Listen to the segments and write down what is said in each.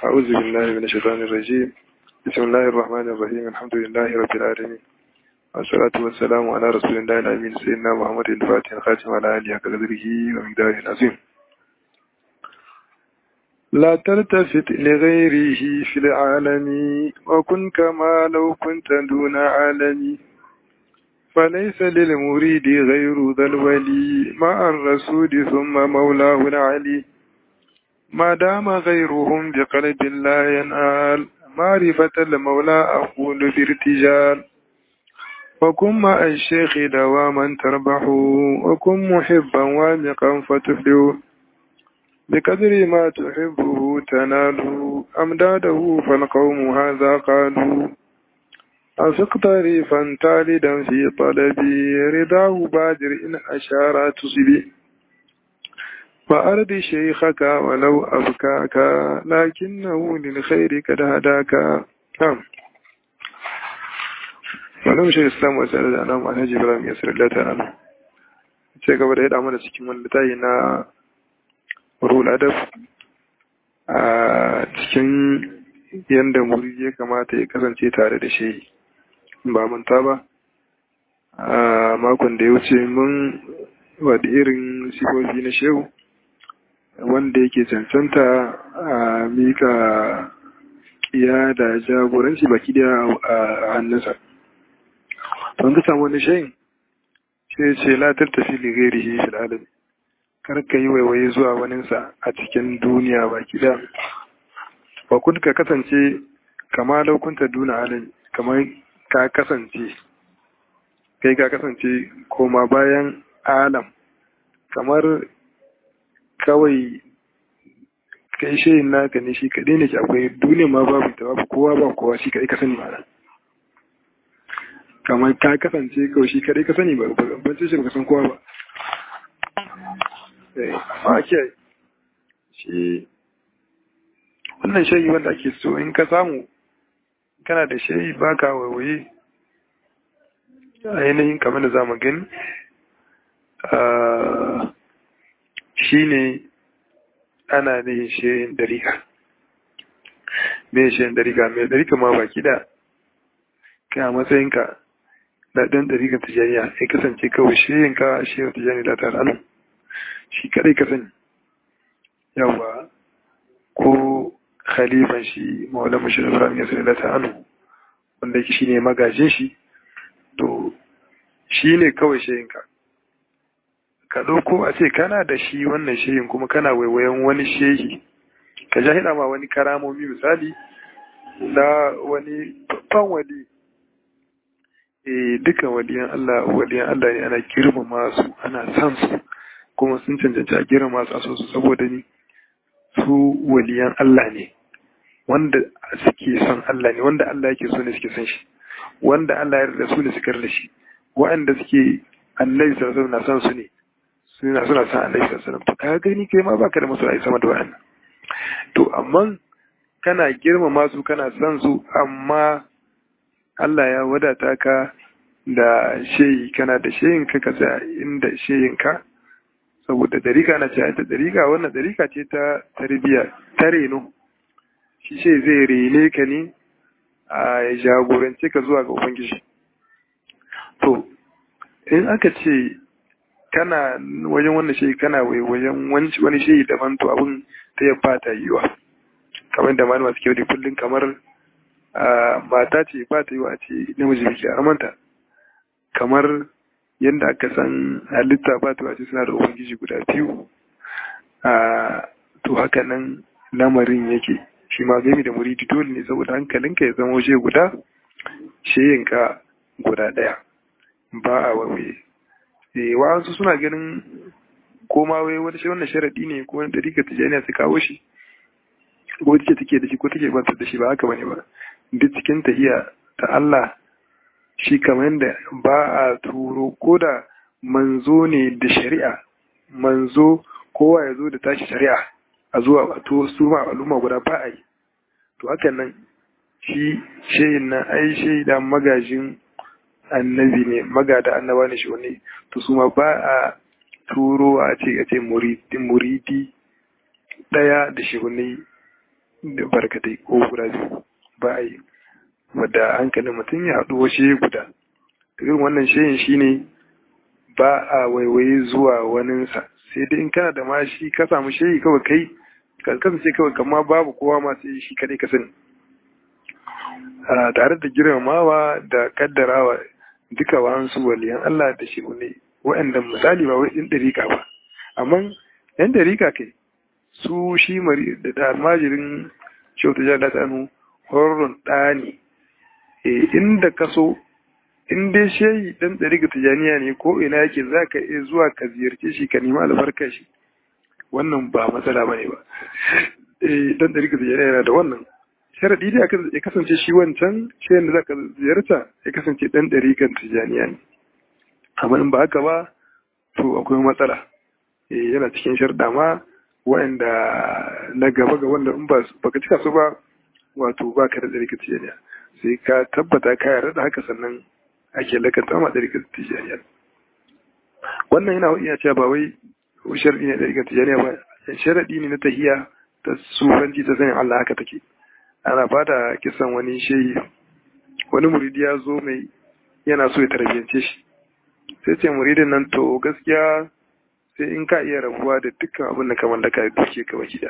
أعوذ بالله من الشيطان الرجيم بسم الله الرحمن الرحيم الحمد لله رب العالمين والصلاة والسلام على رسول الله الأمين سيدنا محمد الفاتح الخاتم على آله قدره ومقداره العظيم لا تلتفت لغيره في العالم وكن كما لو كنت دون عالم فليس للمريد غير ذا الولي مع الرسول ثم مولاه العلي ما دام غيرهم بقلب لا ينال معرفة المولى أقول بارتجال وكن مع الشيخ دواما تربح وكن محبا وامقا فتفلح بقدر ما تحبه تنال أمداده فالقوم هذا قالوا أفق طريفا تالدا في طلبي رضاه بادر إن أشار تصبي فأرض شيخك ولو أبكاك لكنه للخير قد هداك نعم ولم شيء الإسلام وسأل أنا مع الهجي إبراهيم يسر الله تعالى sai gaba da ya damu da cikin wani littafi na rul adab a cikin yadda muri ya kamata ya kasance tare da shi ba manta ba a makon da ya wuce mun wadda irin sifofi na shehu wanda yake cancanta a mika kiya da jagoranci baki da a hannunsa don ka samu wani shayin sai ce latar tafi ligari shi fil alami kar ka yi waiwaye zuwa waninsa a cikin duniya baki da ba kun ka kasance kama laukunta duna alami kamar ka kasance kai ka kasance koma bayan alam kamar kawai kai shayin naka ne shi kaɗai ne ke akwai duniya ma babu ta babu kowa ba kowa shi kaɗai ka sani ba kamar ka kasance kawai shi kaɗai ka sani ba ban ce shi ba san kowa ba a kiyaye shi wannan shayi wanda ake so in ka samu kana da shayi ba ka waiwaye a yanayin kamar da za mu gani shi ne ana nihin shayin dariƙa mai shayin dariƙa mai dariƙa ma baki da kai a matsayinka da ɗan dariƙa tijaniya ya kasance kawai shayin ka shayin tijani da tare alam shi kadai ka sani yawa ko khalifan shi maula mashi ibrahim ya sani da ta anu wanda yake shine magajin shi to shi ne kawai shayinka ka ɗauko a ce kana da shi wannan shehin kuma kana waiwayen wani shehi ka ja hina ma wani karamomi misali na wani babban wali e duka waliyan Allah waliyan Allah ne ana girmama su ana san su kuma sun cancanci a girmama su a so su saboda ni su waliyan Allah ne wanda suke son Allah ne wanda Allah yake so ne suke son shi wanda Allah ya yarda su ne suka yarda shi wa'anda suke annabi sallallahu alaihi wasallam na son su ne suna suna son annabi sallallahu alaihi wasallam to ka gani kai ma baka da masoyi sama da wa'annan to amma kana girmama su kana son su amma Allah ya wadata ka da shehi kana da shehin ka ka tsaya inda shehin ka saboda dariƙa na ce ta dariƙa wannan dariƙa ce ta tarbiyya ta reno shi ce zai rene ka ne a jagorance ka zuwa ga ubangiji to in aka ce kana wajen wannan shi kana wajen wani shi daban to abin ta ya fata yiwa kamar da malama suke wani kullum kamar mata ce ba ta yiwa ce namiji biki a amanta kamar yadda aka san halitta ba ta wace suna da ubangiji guda biyu to haka nan lamarin yake shi ma gami da muridi dole ne saboda hankalinka ya zama waje guda sheyinka guda ɗaya ba a wawaye eh wa'ansu suna ganin koma wai wani shi wannan sharadi ne ko wani dariƙa tijaniya su kawo shi ko take take da shi ko take bantar da shi ba haka bane ba duk cikin tahiya ta Allah shi kamar yadda ba a turo ko da manzo ne da shari'a manzo kowa ya zo da tashi shari'a a zuwa a to su ma al'umma guda ba a yi to hakan nan shi shayin nan ai shaida magajin annabi ne magada annaba ne shi wani to su ma ba a turo a ce a ce muridi muridi daya da shi wani da barkatai ko guda biyu ba a yi wadda hankalin mutum ya haɗu washe guda irin wannan shayin shine ba a waiwaye zuwa waninsa sai dai in kana da ma shi ka samu shayi kawai kai ka kasance kawai kama babu kowa ma sai shi kadai ka sani tare da girmamawa da kaddarawa duka wa'ansu waliyan Allah da shi ne wa'anda misali ba wai ɗin ɗarika ba amma yan ɗarika kai su shi mari da almajirin shautu jada tsanu horon ɗani inda ka so in dai shehi dan ɗarika tijaniya ne ko ina yake za ka iya zuwa ka ziyarce shi ka nemi albarkar shi wannan ba matsala ba ne ba dan ɗarika tijaniya yana da wannan sharaɗi da ya kasance shi wancan shayin da za ka ziyarta ya kasance ɗan ɗarikan tijaniya ne amma in ba haka ba to akwai matsala yana cikin sharɗa ma waɗanda na gaba ga wanda in ba ka cika su ba wato ba ka da ɗarikan tijaniya sai ka tabbata ka yarda da haka sannan ake lakanta ma ɗarikan tijaniya wannan yana iya cewa ba wai sharaɗi ne ɗarikan tijaniya ba sharaɗi ne na tahiya ta sufanci ta sanin Allah haka take ana bada kisan wani shehi wani muridi ya zo mai yana so ya tarbiyyance shi sai ce muridin nan to gaskiya sai in ka iya rabuwa da dukkan abin da ka mallaka da duke ka baki da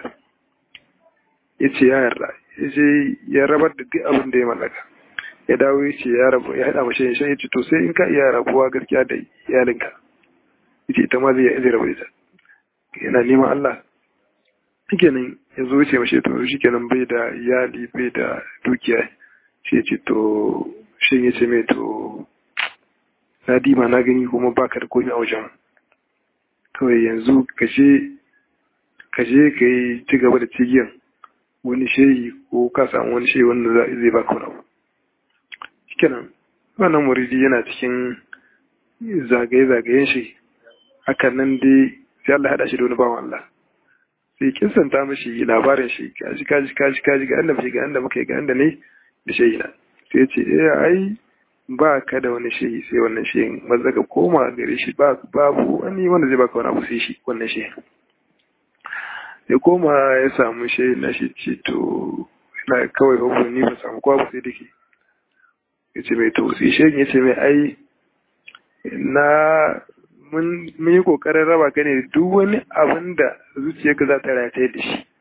ya ce ya yarda ya ce ya rabar da duk abin da ya mallaka ya dawo ya ce ya rabu ya haɗa mashi ya ce to sai in ka iya rabuwa gaskiya da iyalinka ya ce ita ma zai zai rabu ita yana neman Allah kenan ya zo ce mashi to shi kenan bai da iyali bai da dukiya shi ya ce to shi ya ce mai to na dima na gani kuma baka da komai a wajen kawai yanzu ka je ka yi ci gaba da cigiyan wani shehi ko ka samu wani shehi wanda zai baka wani abu kenan wannan muridi yana cikin zagaye-zagayen shi hakan nan dai sai Allah haɗa shi da wani bawan Allah sai kinsanta mashi labarin shi kaji kaji kaji kaji ga inda muke ga inda muke ga inda ne da shehi na sai ce eh ai ba ka da wani shehi sai wannan shehin maza ka koma gare shi ba babu wani wanda zai baka wani abu sai shi wannan shehin ya koma ya samu shehin na shi ce to ina kawai babu ni ba samu kowa ba sai dake ya ce mai to sai shehin ya ce mai ai na mun yi kokarin raba ka ne duk wani abin da zuciyarka za ta rataye da shi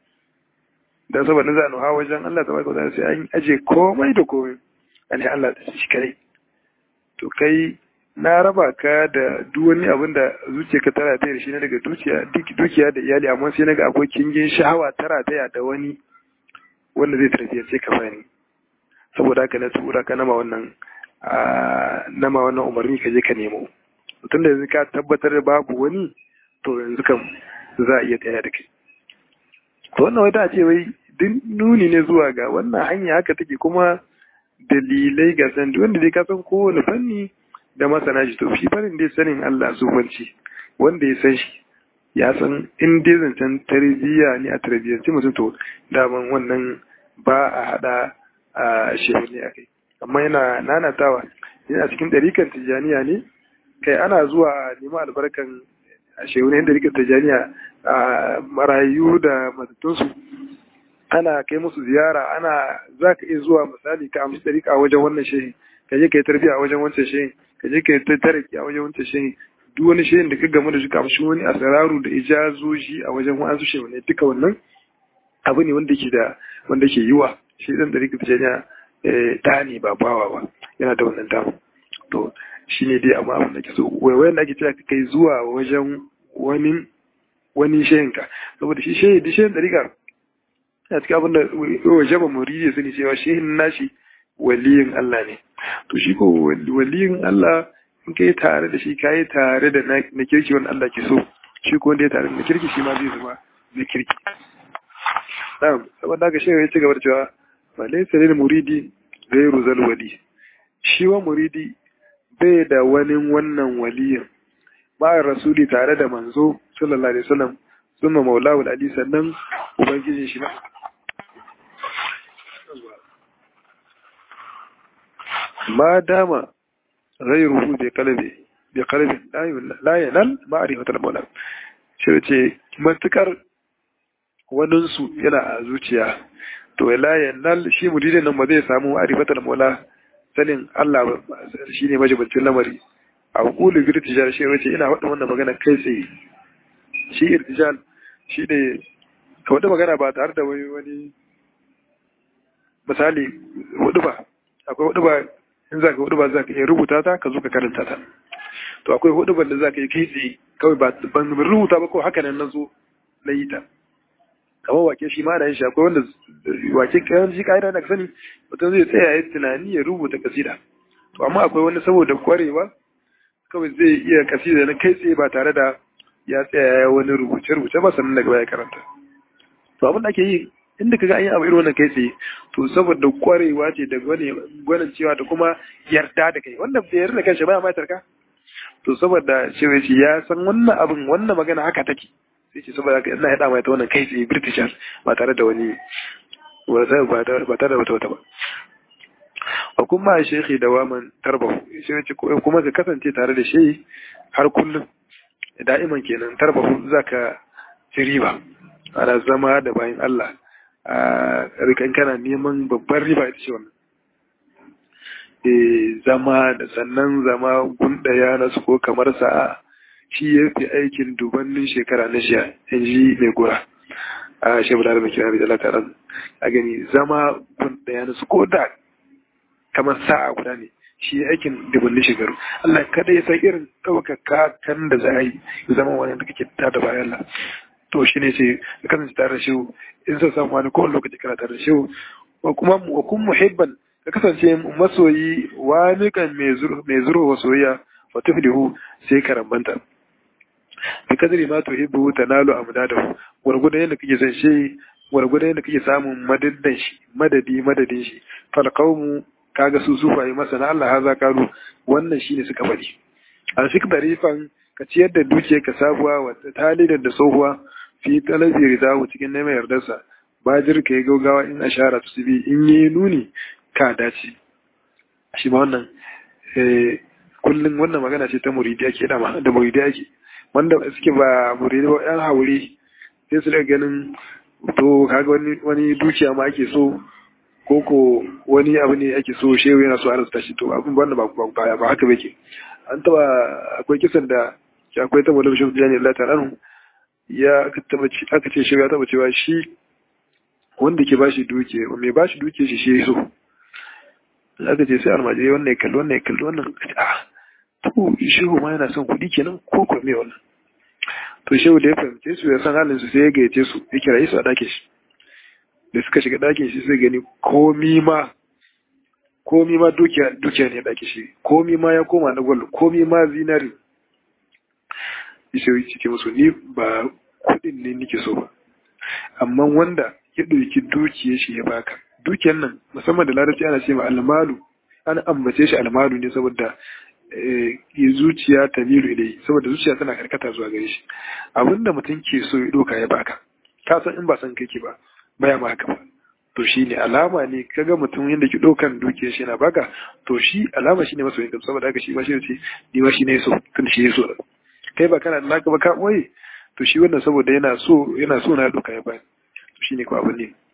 don saboda za a nuha wajen Allah ta barka sai an aje komai da komai a ne Allah da shi kare to kai na raba ka da duk wani abin da zuciyarka ta rataye da shi na daga dukiya da iyali amma sai naga akwai kingin shahawa ta rataya da wani wanda zai tarbiyyance ka bani saboda haka na tura ka nama wannan nama wannan umarni ka je ka nemo tun da yanzu ka tabbatar da babu wani to yanzu kam za a iya tsaya da kai to wannan wata ce wai duk nuni ne zuwa ga wannan hanya haka take kuma dalilai ga san wanda dai ka san kowane fanni da masana shi to shi fannin dai sanin Allah sufanci wanda ya san shi ya san in dai zancen tarbiyya ne a tarbiyyance mutum to daman wannan ba a hada a shehu ne akai amma yana nanatawa yana cikin ɗarikan tijjaniya ne kai ana zuwa neman albarkan a shehunan da rikin tajaniya a marayu da matattunsu ana kai musu ziyara ana za ka iya zuwa misali ka amsa ɗarika a wajen wannan shehin ka je ka yi tarbiyya a wajen wancan shehin ka je ka yi tariki a wajen wancan shehin duk wani shehin da ka gamu da shi ka amshi wani asararu da ijazoji a wajen wa'ansu shehunai duka wannan abu ne wanda ke da wanda ke yiwa shi ɗan ɗarika tajaniya ta ne ba bawa ba yana da wannan damu to shi ne dai amma abin da ke so waiwayen da ake cewa ka kai zuwa wajen wani wani shehinka saboda shi shehi da shehin dariƙa a cikin abin da waje ba muridi sani cewa shehin nashi waliyin Allah ne to shi ko waliyin Allah in kai tare da shi kai tare da na kirki wanda Allah ke so shi ko wanda ya tare da na kirki shi ma zai zama na kirki na'am saboda haka shehu ya ci gaba da cewa fa laysa lil muridi ghayru zal wali shi wa muridi bai da wani wannan waliyin ma'ar rasuli tare da manzo sallallahu alaihi wasallam summa maulahu ali sannan ubangijin shi ma dama ghayruhu bi qalbi bi qalbi la yanal ma'rifatul maula shi ce matukar waninsu yana a zuciya to la yanal shi muridin nan ba zai samu arifatal mola sanin Allah shi ne majibancin lamari a hukulu irtijal shi wace ina faɗin wannan magana kai tsaye shi irtijal shi ne ka wata magana ba tare da wani wani misali hudu ba akwai hudu ba in za ka hudu ba za ka iya rubuta ta ka zo ka karanta ta to akwai hudu ban da za ka yi kai tsaye kawai ba ban rubuta ba ko haka nan na zo na yi ta kamar wake shi ma da yin shi akwai wanda wake kayan shi ka'ida da ka sani mutum zai tsaya ya tunani ya rubuta kasida to amma akwai wani saboda kwarewa kawai zai iya kasida na kai tsaye ba tare da ya tsaya ya wani rubuce-rubuce ba sannan daga baya karanta to abin da ake yi inda kaga an yi abu irin wannan kai tsaye to saboda kwarewa ce da gwanin cewa da kuma yarda da kai wanda bai yarda da kanshi baya ma tarka to saboda cewa shi ya san wannan abin wannan magana haka take sai ce saboda haka ina haɗa mai ta wannan kai tsaye britishers ba tare da wani ba tare da wata wata ba a kuma shekhi da waman tarbahu shi ce kuma ka kasance tare da shi har kullum da'iman kenan tarbahu zaka ci riba ana zama da bayan Allah a rikan kana neman babbar riba ita ce wannan zama da sannan zama gundaya na su ko kamar sa'a shi ya fi aikin dubannin shekara na shiya in ji mai gora a shebu da kira da Allah ta'ala a gani zama gundaya na su ko da kamar sa'a guda ne shi ya aikin dubannin shekaru Allah kada ya san irin ɗaukaka kan da za a yi zama wani da kake tada bayan Allah to shi ne ce ka kasance tare da shi in sa samu wani kowane lokaci kana tare da shi wa kuma wa kun muhibban ka kasance masoyi wani kan mai zurfa wa soyayya wa tuflihu sai ka rambanta bi kadri ma tuhibbu tanalu amdadahu gurgudan yadda kake san shi gurgudan yadda kake samun madadin shi madadi madadin shi fal qaumu kaga su sufaye masana Allah haza kalu wannan shine suka bari an sik darifan ka ciyar da dukiya ka sabuwa wa talidan da tsohuwa fi talabi ridahu cikin neman yardarsa bajir ka yi gaugawa in ashara su bi in yi nuni ka dace shi ma wannan kullum wannan magana ce ta muridi ake dama da muridi ake wanda suke ba muridi ba yan haure sai su daga ganin to kaga wani wani dukiya ma ake so ko ko wani abu ne ake so shehu yana so a rasa shi to abin wannan ba ba ba haka bake an taba akwai kisan da akwai ta mulkin shehu jani Allah ta'ala ya taba aka ce shehu ya taba cewa shi wanda ke bashi dukiya mai bashi dukiya shi shi so aka ce sai almajiri wannan ya kalli wannan ya kalli wannan ah to shehu ma yana son kuɗi kenan ko ko me wannan to shehu da ya fahimce su ya san halin su sai ya gayyace su ya kira su a ɗakin shi da suka shiga ɗakin shi sai gani komi ma komi ma dukiya dukiya ne ɗakin shi komi ma ya koma na gwal komi ma zinari shehu ce musu ni ba kuɗin ne nake so ba amma wanda ya ɗauki dukiyar shi ya baka dukiyar nan musamman da larabci ana ce ma almalu an ambace shi almalu ne saboda zuciya ta milu ilai saboda zuciya tana karkata zuwa gare shi abinda mutum ke so ya doka ya baka ka san in ba san kake ba baya ma haka ba to shi ne alama ne kaga mutum yadda ki dokan dukiyar shi na baka to shi alama shi ne masoyin ka saboda haka shi ma shi ce ni ma shi ne so tun shi ne so kai ba kana da naka ba ka boye to shi wannan saboda yana so yana so na doka ya bani to shi ne ko abin ne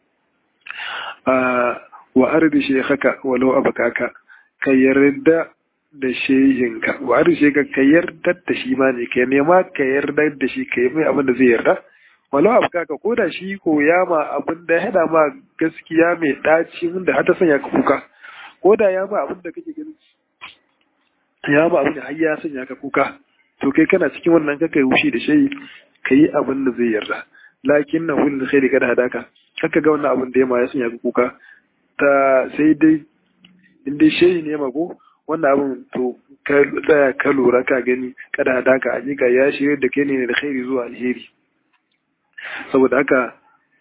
wa ardi shekaka walau abakaka ka yarda da shehinka wa ardi shekaka ka yarda da shi ma ne ka nema ka yarda da shi ka yi mai abin da zai yarda walau abakaka ko da shi ko ya ma abin da ya ma gaskiya mai ɗaci wanda har ta sanya ka kuka ko da ya ma abin da kake gani ya ma abin da har ya sanya ka kuka to kai kana cikin wannan kaka yi wushi da shehi ka yi abin da zai yarda lakin na hulun khairi kada hadaka kaka ga wannan abin da ya ma ya sanya ka kuka ta sai dai in dai shehi ne mako wannan abin to ka tsaya ka lura ka gani kada hadaka a jika ya shirya da kai ne da khairi zuwa alheri saboda haka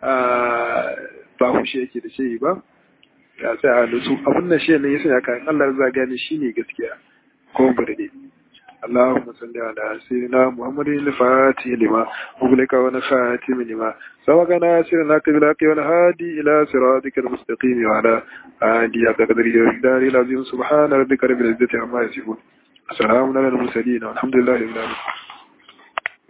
ba hushe yake da shehi ba ya tsaya a nutsu abin da shehi ne ya sanya ka Allah za gani shine gaskiya ko bude اللهم صل على سيدنا محمد الفاتح لما أغلق ونخاتم لما سبق ناصر الحق بالحق والهادي إلى صراطك المستقيم وعلى آله حق قدره ومقداره العظيم سبحان ربك رب العزة عما يصفون السلام على المرسلين والحمد لله رب العالمين